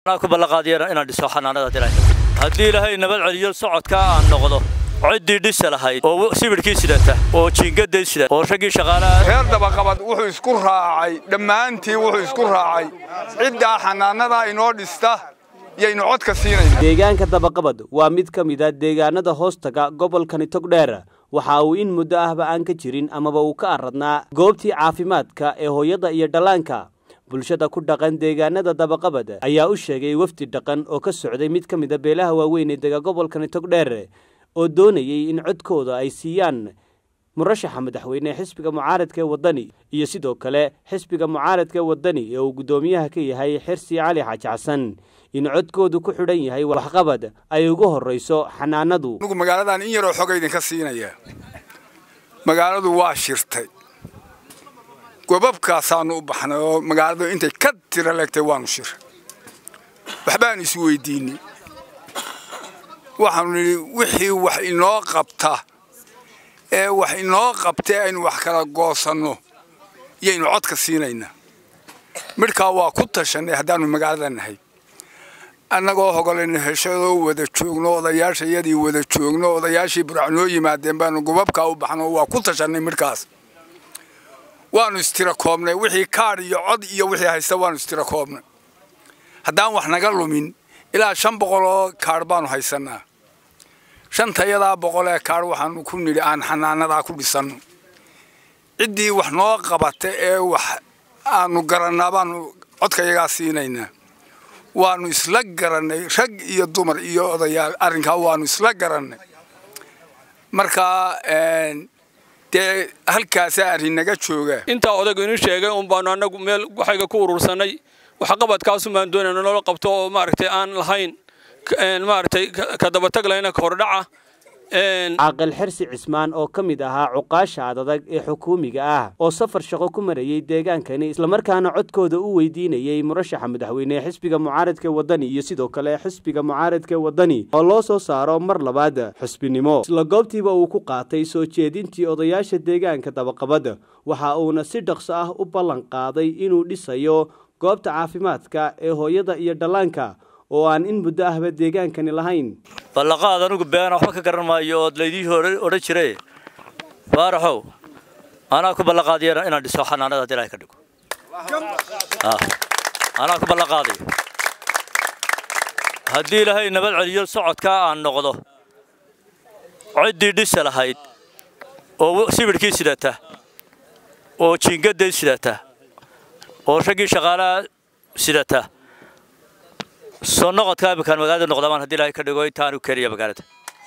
ku ballanqaadiyana inaan dhiso xanaanada dilayka haddii ilaahay nabad celiyo socodkaa aan noqdo ciddii dhisa lahayd oo sibidhkii sidata oo jiingaday sida oo raggii shaqaalaha reer dabaqabad wuxuu isku raacay dhammaantii wuxuu isku raacay ciddaa xanaanadaa inoo dhista yaynu codka siinayna deegaanka dabaqabad waa mid ka mid a deegaanada hoostaga gobolkani togdheer waxa uu in muddo ahba aan ka jirin amaba uu ka aradnaa goobtii caafimaadka ee hooyada iyo dhallaanka bulshada ku dhaqan deegaanada dabaqabad ayaa u sheegay wafdi dhaqan oo ka socday mid ka mid a beelaha waaweyn ee dega gobolkani togdheer oo doonayay in codkooda ay siiyaan murashaxa madaxweyne xisbiga mucaaradka ee waddani iyo sidoo kale xisbiga mucaaradka ee waddani ee uu guddoomiyaha ka yahay xirsi cali xaaji xasan in codkoodu ku xidhan yahay waxqabad ay ugu horrayso xanaanadu anugu magaaladan in yaroo xoga idinka siinaya magaaladu waa shirtay gobabkaasaanu u baxnay oo magaaladu intay ka tira leegtay waanu shiray waxbaanu is weydiinay waxaanu nidhi wixii wax inoo qabta ee wax inoo qabtee aynu wax kala goosanno yaynu codka siinaynaa midhkaa waa ku tashannay haddaannu magaalada nahay annagoo hogolaynu heshadoo wada joogno odayaashayadii wada joogno odayaashii buraac noo yimaadeen baanu gobabkaa u baxno waa ku tashannay midhkaas waanu istira koobnay wixii kaadh iyo cod iyo wixii haysta waanu istira koobnay haddaan wax naga lumin ilaa shan boqol oo kaadh baanu haysannaa shantayadaa boqol ee kaadh waxaanu ku nidhi aan xanaanadaa ku dhisanno ciddii wax noo qabata ee wax aanu garannaa baanu codkayagaa siinaynaa waanu isla garannay rag iyo dumar iyo odayaal arrinkaa waanu isla garannay markaa dee halkaasaa arrin naga jooga intaa odaygu inuu sheegay un baanu annagu meel waxayga ku urursanay waxqabadkaasun baan doonayna noola qabto oo maaragtay aan lahayn maaragtay ka dabatag lahayna ka hordhaca caaqil xirsi cismaan oo ka mid ahaa cuqaasha adadag ee xukuumiga ah oo safar shaqo ku marayey deegaankani islamarkaana codkooda u weydiinayey murashaxa madaxweyne ee xisbiga mucaaradka waddani iyo sidoo kale xisbiga mucaaradka waddani oo loo soo saaro mar labaad xusbinimo isla goobtiiba uu ku qaatay soo jeedintii odayaasha deegaanka dabaqabad waxa uuna si dhaqso ah u ballan qaaday inuu dhisayo goobta caafimaadka ee hooyada iyo dhallaanka oo aan in muddo ahba deegaankani lahayn ballaqaad anugu beena waxba ka garan maayo ood laydii odhan jiray faaraxow anaa ku ballanqaadiyana inaan dhiso xanaanada haddii ilahay ka dhigo anaa ku ballanqaadayo haddii ilaahay nabad celiyo socodkaa aan noqdo ciddii dhisa lahayd oo sibidhkii sidata oo jiingaday sidata oo raggii shaqaalaha sidata soo noqodka iminkaan magaalada noqdamaan haddii ilaahay ka dhigo intaanu keliya magaalada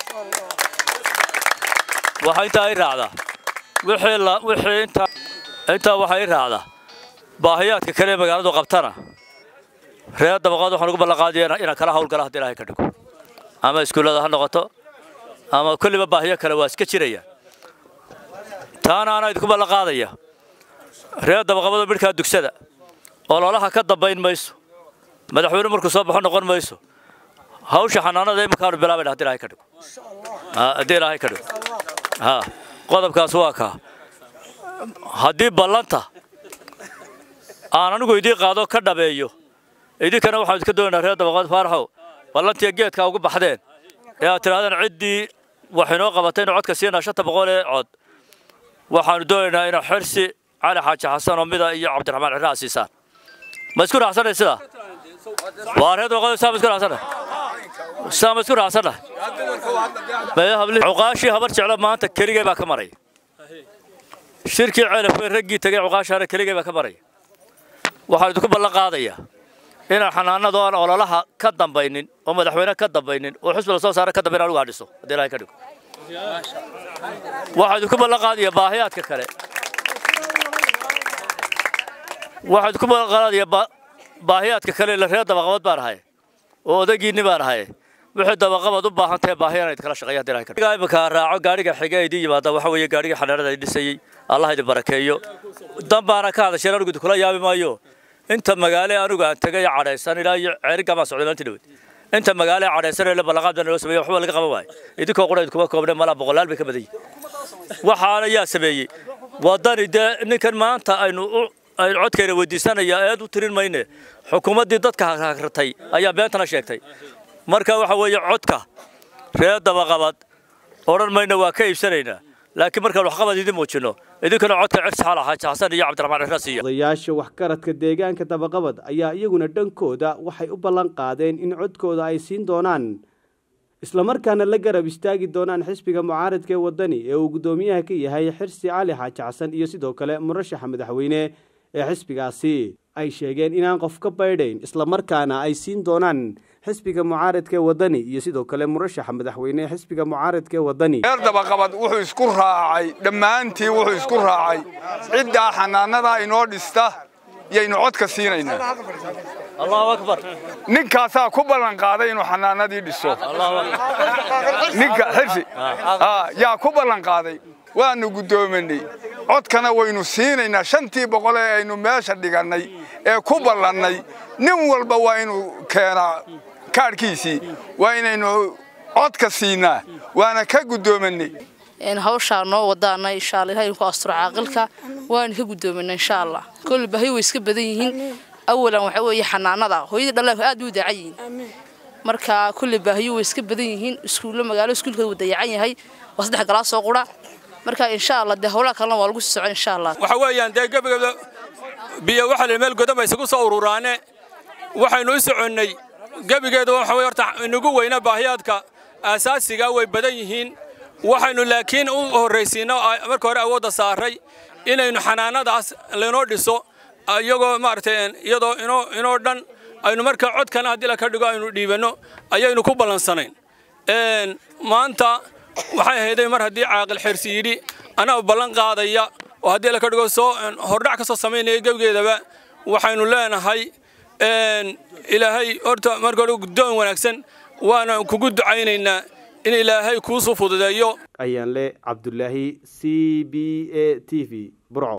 waxaa intaa i raacdaa wixii la wixii intaa intaa waxaa i raacdaa baahiyaadka kale ee magaaladu qabtana reer dabaqaad waxaan ugu ballanqaadaya inaan kala hawlgala haddii ilaahay ka dhigo ama iskuullada ha noqoto ama kulliba baahiyo kale waa iska jiraya taana anaa idinku ballanqaadaya reer dabaqabada midhkaa dugsada ololaha ka dambayn mayso madaxweyne markuu soo baxo noqon mayso hawsha xanaanada iminkaanu bilaabayna haddii ilaahay ka dhigo haddii ilaahay ka dhigo ha qodobkaas waa kaa haddii ballanta aan anigu idiin qaado ka dhabeeyo idinkana waxaan idinka doonaynaa reer dabaqaad faaraxow ballantiiya geedkaa ugu baxdeen ee aad tidhahdeen ciddii wax inoo qabatay inu codka siinaa shanta boqol ee cod waxaanu doonaynaa inaa xirsi cali xaaji xasan oo mida iyo cabdiraxmaan cirraa siisaan ma isku raacsanay sidaa waa reer dabaqaad saa ma isku raacsanay saa ma isku raacsanay cuqaashii habar jeclo maanta keligay baa ka maraya shirkii ceelafwe raggii tegay cuqaashaana keligay baa ka maraya waxaan idinku ballan qaadayaa inaan xanaanado aan ololaha ka dambaynin oo madaxweyne ka dambaynin oo xusbi la soo saara ka dambayn anigu aan dhiso haddii ilahay ka dhigo waxaan idinku ballan qaadayaa baahiyaadka kale waxaan idinku ballan qaadayaa baahiyaadka kale la reer dabaqabad baan ahay oo odagiinni baan ahay wixii dabaqabad u baahan tahay baahiyana idkala shaqeeya haddii ilahay ka dhigo iminka raaco gaadhiga xiga idin yimaada waxa weeye gaadhiga xanaanada ay dhisayey allah idin barakeeyo dan baana ka hadasheen anigu idinkula yaabi maayo inta magaale anigu aan tegay cadhaysan ilaa iyo ceeriga baan socday maanta dhaweyd inta magaale cadhaysan ee ballanqaad baa naloo sameeyey waxba laga qaban waayo idinkoo qura idinkuma koobne malaa boqolaal bay ka badan yihin waxaana yaa sameeyey waddani dee ninkan maanta aynu u aynu codkayna weydiisanaya eed u tirin mayne xukuumaddii dadka hagratay ayaa beentana sheegtay marka waxa weeye codka reer dabaqabad odhan mayna waa ka iibsanaynaa laakiin markaan waxqabad idin muujinno idinkuna codka cirsi xal xaaji xasan iyo cabdiraxmaan cirra siiya odayaasha waxgaradka deegaanka dabaqabad ayaa iyaguna dhankooda waxay u ballan qaadeen in codkooda ay siin doonaan islamarkaana la garab istaagi doonaan xisbiga mucaaradka ee waddani ee uu guddoomiyaha ka yahay xirsi cali xaaji xasan iyo sidoo kale murashaxa madaxweyne ee xisbigaasi ay sheegeen inaan qof ka baydhayn islamarkaana ay siin doonaan xisbiga mucaaradka ee waddani iyo sidoo kale murashaxa madaxweyne ee xisbiga mucaaradka ee waddani reer dabaqabad wuxuu isku raacay dhammaantii wuxuu isku raacay ciddaa xanaanadaa inoo dhista yaynu codka siinaynaa allahu akbar ninkaasaa ku ballan qaaday inuu xanaanadii dhiso allahu akbar ninka xirsi aa, yaa ku ballan qaaday waanu guddoominay codkana waynu siinaynaa shantii boqol ee aynu meesha dhigannay ee ku ballannay nin walba waa inuu keenaa kaadhkiisii waa inaynu codka siinaa waana ka guddoominay een hawshaa noo wadaana insha allah ilahay ku asturo caaqilka waana ka gudoomina insha allah kulli bahi way iska badan yihiin awalan waxa weeye xanaanada hooyadii dhallaanku aad u dayacan yihiin marka kulli baahiyo way iska badan yihiin iskuulo magaalo iskuulka wuu dayacan yahay waa saddex galaas soo qura marka insha allah dee howlaha kalena waa lagu sii socon insha allah waxa weeyaan dee gebigeeda biyo waxa la meel godama isugu soo ururaane waxaynu u soconnay gebigeeda waxa weye horta inagu weyna baahiyaadka aasaasiga way badan yihiin waxaynu laakiin u horraysiino marka hore awoodda saaray inaynu xanaanadaas laynoo dhiso iyagoo maaragtay iyadoo inoo inoo dhan aynu marka codkana haddii la ka dhigo aynu dhiibanno ayaynu ku ballansanayn maanta waxay ahayday mar haddii caaqil xirsi yidhi anaa ballan qaadaya oo haddii la ka dhigo soo hordhac ka soo samaynaya gebigeedaba waxaynu leenahay ilaahay horta marka hore guddoon wanaagsan waana kugu ducaynaynaa in ilaahay kuusuu fududeeyo ayaan le cabdulaahi c b a t v burco